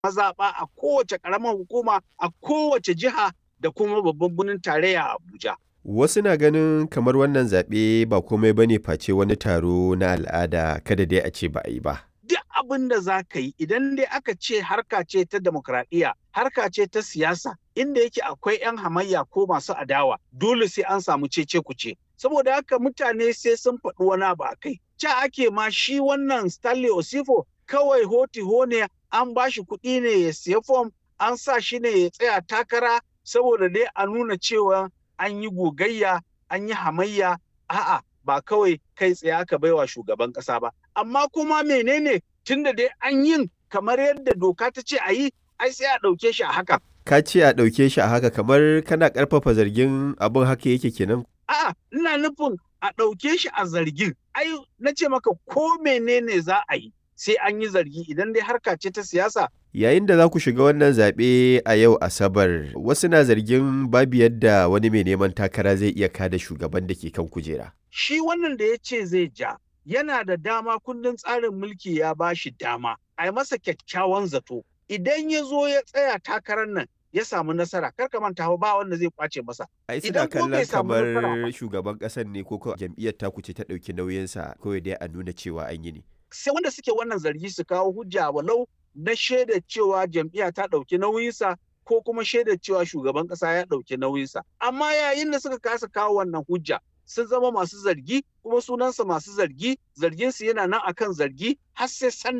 mazaɓa a kowace ƙaramar hukuma a kowace jiha da kuma babban birnin tarayya Abuja. Wasu na ganin kamar wannan zaɓe ba komai bane face wani taro na al'ada kada dai a ce ba a yi ba. Duk abin da za ka yi idan dai aka ce harka ce ta demokradiyya, harka ce ta siyasa, inda yake akwai 'yan hamayya ko masu adawa, dole sai an samu cece kuce. Saboda haka mutane sai sun faɗi wani abu a kai. Ca ake ma shi wannan Stanley Osifo kawai hoti ne an ba shi kuɗi ne ya siya fom, an sa shi ne ya tsaya takara saboda dai a nuna cewa an yi gogayya an yi hamayya a'a ba kawai kai tsaye aka baiwa shugaban kasa ba amma kuma menene tunda dai an yin kamar yadda doka ta ce a yi ai sai a ɗauke shi a haka Ka ce a ɗauke shi a haka kamar kana ƙarfafa zargin abin haka yake kenan. a'a ina nufin a ɗauke shi a zargin ai na ce maka ko menene za a yi sai an yi zargi idan dai harka ce ta siyasa Yayin da za ku shiga wannan zaɓe a yau Asabar, wasu na zargin babu yadda wani mai neman takara zai iya kada shugaban da ke kan kujera. shi wannan da ya ce zai ja yana da dama kundin tsarin mulki ya ba shi dama a yi masa kyakkyawan zato idan ya zo ya tsaya takarar nan ya samu nasara kar ka manta fa ba wanda zai kwace masa Ai suna Idan ko bai kallon samu kamar nasara ba. shugaban ƙasar ne ko ko jam'iyyar taku ce ta ɗauki nauyinsa kawai dai a nuna cewa an yi ne. sai wanda suke wannan zargi su kawo hujja walau na shaida cewa jam'iyya ta ɗauki nauyinsa ko kuma shaida cewa shugaban ƙasa ya ɗauki nauyinsa amma yayin da suka kasa kawo wannan hujja sun zama masu zargi kuma sunansa masu zargi zarginsu yana nan akan zargi har sai san